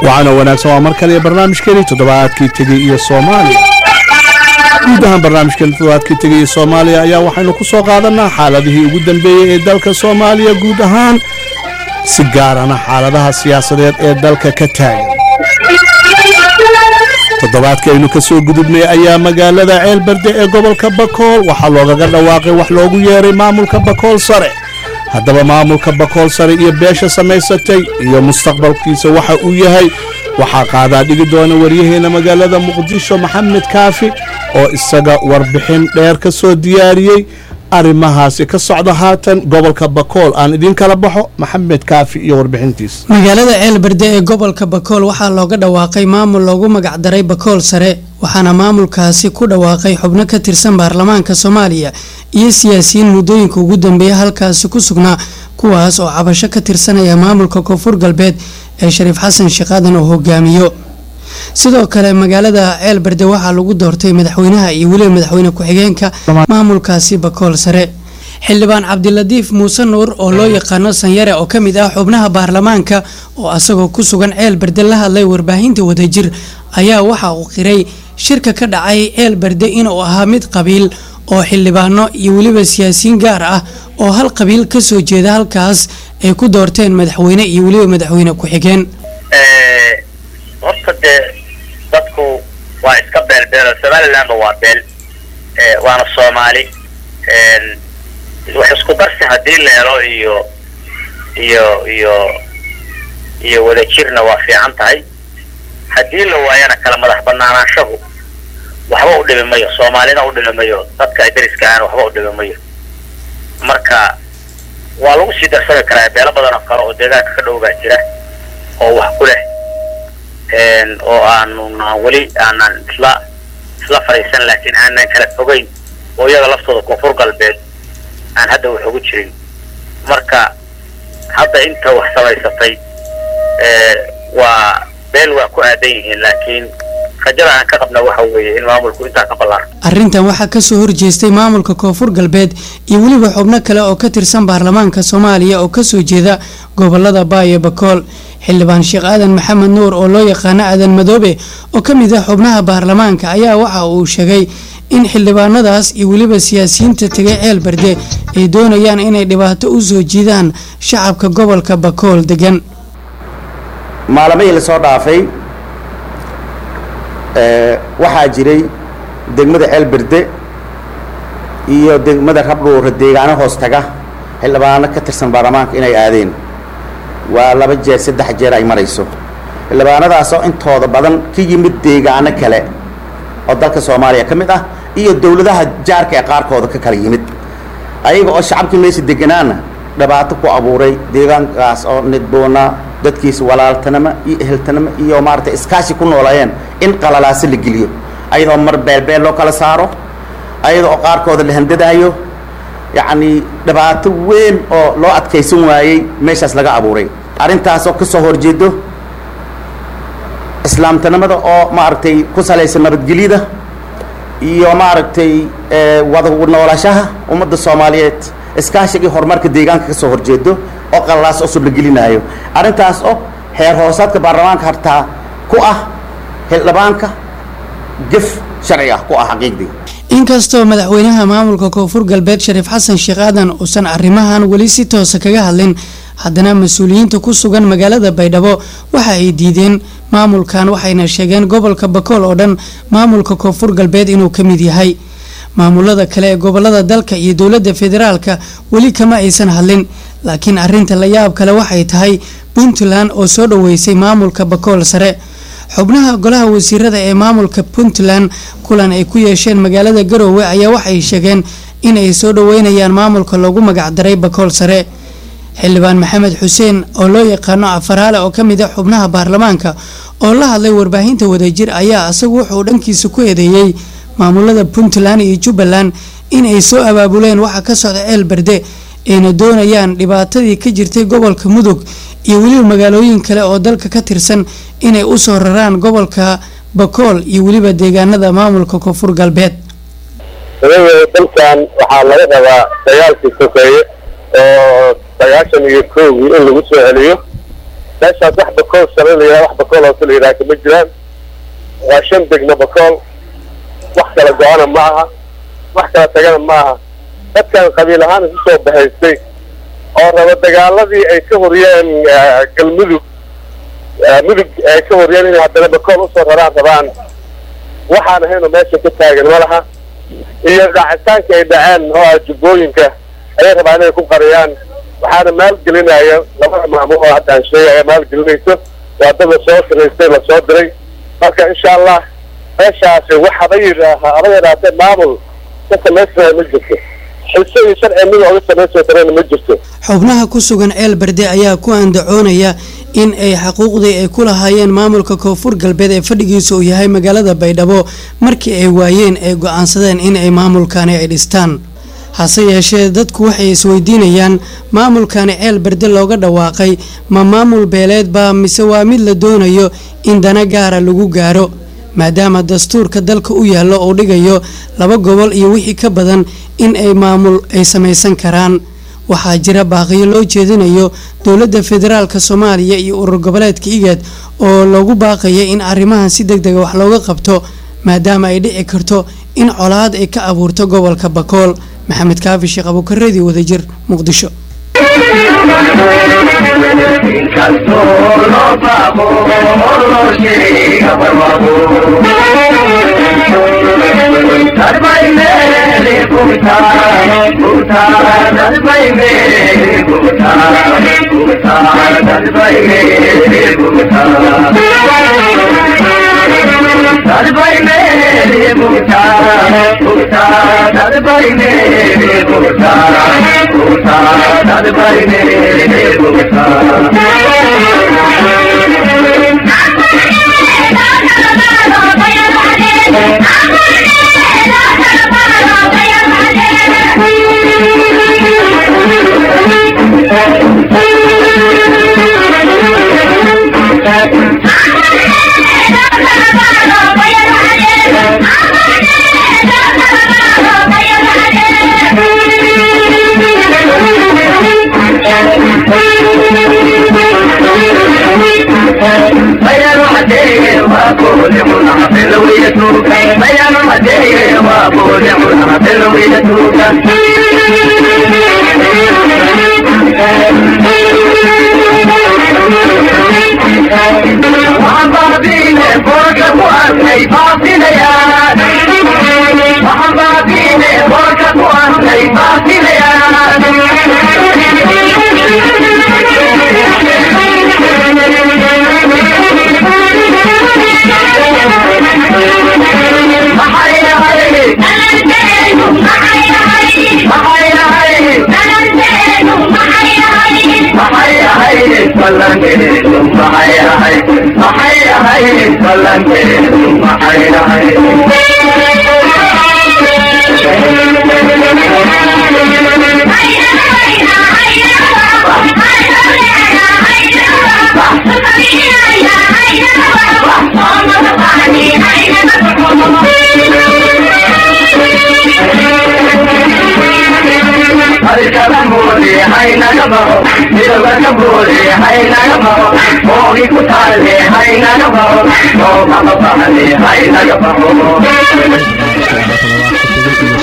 waxaana wanaagsan waa mar kale barnaamijkeeni toddobaadkii tegey iyo soomaaliya guud ahaan barnaamijkeeni toddobaadkii tegey iyo soomaaliya ayaa waxaynu ku soo qaadanaa xaaladihii ugu dambeeyey ee dalka soomaaliya guud ahaan si gaarana xaaladaha siyaasadeed ee dalka ka taagan toddobaadkii aynu ka soo gudubnay ayaa magaalada ceelberde ee gobolka bakool waxaa loogaga dhawaaqay wax loogu yeeray maamulka bakool sare haddaba maamulka bakool sare iyo beesha samaysatay iyo mustaqbalkiisa waxa uu yahay waxaa qaadaa dhigi doona waryaheena magaalada muqdisho maxamed kaafi oo isaga warbixin dheer ka soo diyaariyey arrimahaasi ka socda haatan gobolka bakool aan idiin kala baxo maxamed kaafi iyo warbixintiisa magaalada ceelberde ee gobolka bakool waxaa looga dhawaaqay maamul loogu magacdaray bakool sare waxaana maamulkaasi ku dhawaaqay xubno ka tirsan baarlamaanka soomaaliya iyo siyaasiyiin muddooyinka ugu dambeeya halkaasi ku sugnaa kuwaas oo cabasho ka tirsanaya maamulka koonfur galbeed ee shariif xasan sheekaadan oo hogaamiyo sidoo kale magaalada ceelberde waxaa lagu doortay madaxweynaha iyo weliba madaxweyne ku-xigeenka maamulkaasi bakool sare xildhibaan cabdilatiif muuse nuur oo loo yaqaano sanyare oo kamid ah xubnaha baarlamaanka oo asagoo ku sugan ceelberde la hadlay warbaahinta wadajir ayaa waxa uu qiray shirka ka dhacay ceelberde inuu ahaa mid qabiil oo xildhibaano iyo weliba siyaasiyiin gaar ah oo hal qabiil kasoo jeeda halkaas ay ku doorteen madaxweyne iyo weliba madaxweyne ku-xigeen horta dee dadku waa iska beelbeelo somalilandba waa beel waana soomaali wax isku darsi haddii la helo iyo iyo iyo iyo wadajirna waa fiican tahay haddii la waayana kala madax banaanaanshahu waxba u dhimi mayo soomaalina u dhimi mayo dadka dariska ahna waxba u dhimi mayo marka waa lagu sii darsami karaa beelo badan oo kale oo deegaanka ka dhow baa jira oo wax ku leh oo aanu weli aanan isla isla fadhiisan laakiin aanan kala fogeyn oo iyaga laftooda koonfur galbeed aan hadda wax ugu jirin marka hadda inta wax samaysatay waa beel waa ku aadan yihiin laakiin rajada aan ka qabna waxa weeye in maamulku intaa ka ballaaro arrintan waxaa kasoo horjeestay maamulka koonfur galbeed iyo weliba xubno kale oo ka tirsan baarlamaanka soomaaliya oo kasoo jeeda gobolada baayo bakool xildhibaan sheekh aadan maxamed nuur oo loo yaqaano aadan madoobe oo ka mid ah xubnaha baarlamaanka ayaa waxa uu sheegay in xildhibaanadaas iyo weliba siyaasiyiinta tegay ceel berde ay doonayaan inay dhibaato u soo jiidaan shacabka gobolka bakool degan maalmihii lasoo dhaafay waxaa jiray degmada ceelberde iyo degmada rabdhuura deegaano hoos taga xildhibaano ka tirsan baarlamaanka inay aadeen waa laba jeer saddex jeer ay marayso xildhibaanadaasoo intooda badan ka yimid deegaano kale oo dalka soomaaliya ka mid ah iyo dowladaha jaarka ee qaarkooda ka kala yimid ayaga oo shacabkii meesha deganaana dhibaato ku abuuray deegaankaas oo nidboona dadkiisa walaaltanimo iyo eheltanimo iyo maaragtay iskaashi ku noolayeen in qalalaase la geliyo ayadoo mar beelbeel loo kala saaro ayada oo qaarkooda la handadaayo yacni dhibaato weyn oo loo adkaysan waayey meeshaas laga abuuray arrintaasoo ka soo horjeedo islaamtanimada oo maaragtay ku salaysan nabadgelyada iyo maaragtay wada noolashaha ummadda soomaaliyeed iskaashigii horumarka deegaanka ka soo horjeedo oo qalalaas cusub la gelinaayo arrintaas oo heer hoosaadka baarlamaanka hartaa ku ah xildhibaanka gef sharci ah ku ah xaqiiqdii inkastoo madaxweynaha maamulka koonfur galbeed shariif xasan sheekh aadan uusan arrimahan weli si toosa kaga hadlin haddana mas-uuliyiinta ku sugan magaalada baydhabo waxa ay diideen maamulkan waxayna sheegeen gobolka bakool oo dhan maamulka koonfur galbeed inuu ka mid yahay maamulada kale ee gobolada dalka iyo dowladda federaalka weli kama aysan hadlin laakiin arinta la yaab kale waxay tahay puntland oo soo dhaweysay maamulka bakool sare xubnaha golaha wasiirada ee maamulka puntland kulan ay ku yeesheen magaalada garoowe ayaa waxay sheegeen in ay soo dhaweynayaan maamulka loogu magacdaray bakool sare xildhibaan maxamed xuseen oo loo yaqaano afaraale oo ka mid a xubnaha baarlamaanka oo la hadlay warbaahinta wadajir ayaa isagu wuxuu dhankiisa ku eedeeyey maamulada puntland iyo jubbaland in ay soo abaabuleen waxa ka socda ceel berde ayna doonayaan dhibaatadii ka jirtay gobolka mudug iyo weliba magaalooyin kale oo dalka ka tirsan inay usoo raraan gobolka bakool iyo weliba deegaanada maamulka koonfur galbeed dalkan waxaa laga rabaa dagaalkii sokeeye oo sagaashan iyo kowgii in lagu soo celiyo meeshaas wax bakool sare la yidhaha wax bakool hoose la yidhaha kama jiraan waa shan degmo bakool wax kala go-ana ma aha wax kala tagana ma aha dadkan qabiil ahaan isu soo bahaystay oo raba dagaaladii ay ka horiyeen galmudug mudug ay ka horiyeen inay haddana bakool usoo raraan rabaan waxaan ahaynoo meesha ka taagan ma laha iyo dhacitaanka ay dhaceen oo ah jubbooyinka ayay rabaan inay ku qariyaan waxaana maalgelinaya labada maamul oo hadda aan sheegaya maalgelinayso waa dad lasoo siraystay lasoo diray marka insha allah meeshaasi wax haba yidhaaha haba yidhaatee maamul ka samaysanayo ma jirto xiso iyo sharci mid oga samaysoo darena ma jirto xubnaha ku sugan ceel berde ayaa ku andacoonaya in ay xaquuqdii ay ku lahaayeen maamulka koonfur galbeed ee fadhigiisa uu yahay magaalada baydhabo markii ay waayeen ay go-aansadeen in ay maamulkani ay dhistaan hase yeeshee dadku waxay isweydiinayaan maamulkani ceel berde looga dhawaaqay ma maamul beeleedba mise waa mid la doonayo in dana gaara lagu gaaro maadaama dastuurka dalka u yaallo uu dhigayo laba gobol iyo wixii ka badan in ay maamul ay samaysan karaan waxaa jira baaqiyo loo jeedinayo dowladda federaalk soomaaliya iyo urur goboleedka igaad oo loogu baaqaya in arrimahan si deg dega wax looga qabto maadaama ay dhici karto in colaad ay ka abuurto gobolka bakool maxamed kaafi sheekh abuukareedi wadajir muqdisho Hay